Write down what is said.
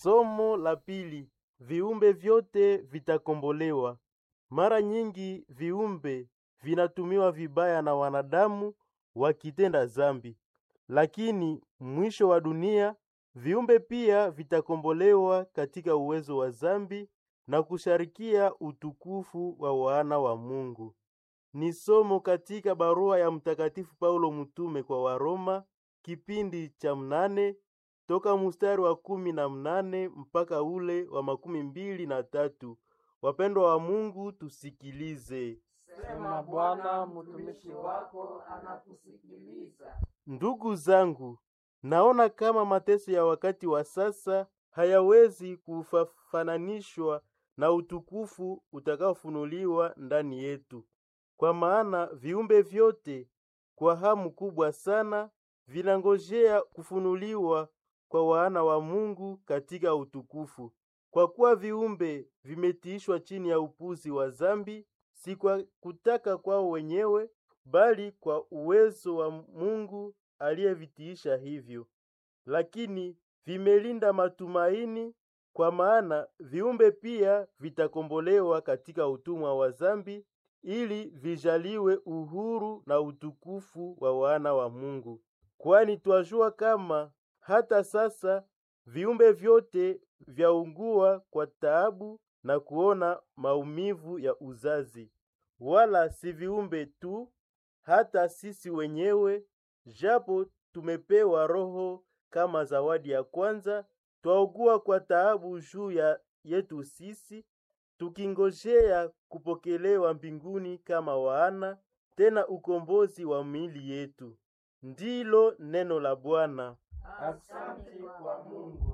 Somo la pili: viumbe vyote vitakombolewa. Mara nyingi viumbe vinatumiwa vibaya na wanadamu wakitenda zambi, lakini mwisho wa dunia viumbe pia vitakombolewa katika uwezo wa zambi na kusharikia utukufu wa wana wa Mungu. Ni somo katika barua ya Mtakatifu Paulo mtume kwa Waroma kipindi cha mnane toka mustari wa kumi na mnane mpaka ule wa makumi mbili na tatu. Wapendwa wa Mungu, tusikilize. Sema Bwana, mtumishi wako anakusikiliza. Ndugu zangu, naona kama mateso ya wakati wa sasa hayawezi kufafananishwa na utukufu utakaofunuliwa ndani yetu, kwa maana viumbe vyote kwa hamu kubwa sana vinangojea kufunuliwa kwa wana wa Mungu katika utukufu. Kwa kuwa viumbe vimetiishwa chini ya upuzi wa zambi, si kwa kutaka kwao wenyewe, bali kwa uwezo wa Mungu aliyevitiisha hivyo. Lakini vimelinda matumaini, kwa maana viumbe pia vitakombolewa katika utumwa wa zambi, ili vijaliwe uhuru na utukufu wa wana wa Mungu. Kwani twajua kama hata sasa viumbe vyote vyaungua kwa taabu na kuona maumivu ya uzazi. Wala si viumbe tu, hata sisi wenyewe, japo tumepewa Roho kama zawadi ya kwanza, twaugua kwa taabu juu ya yetu sisi, tukingojea kupokelewa mbinguni kama wana, tena ukombozi wa miili yetu. Ndilo neno la Bwana. Asante kwa Mungu.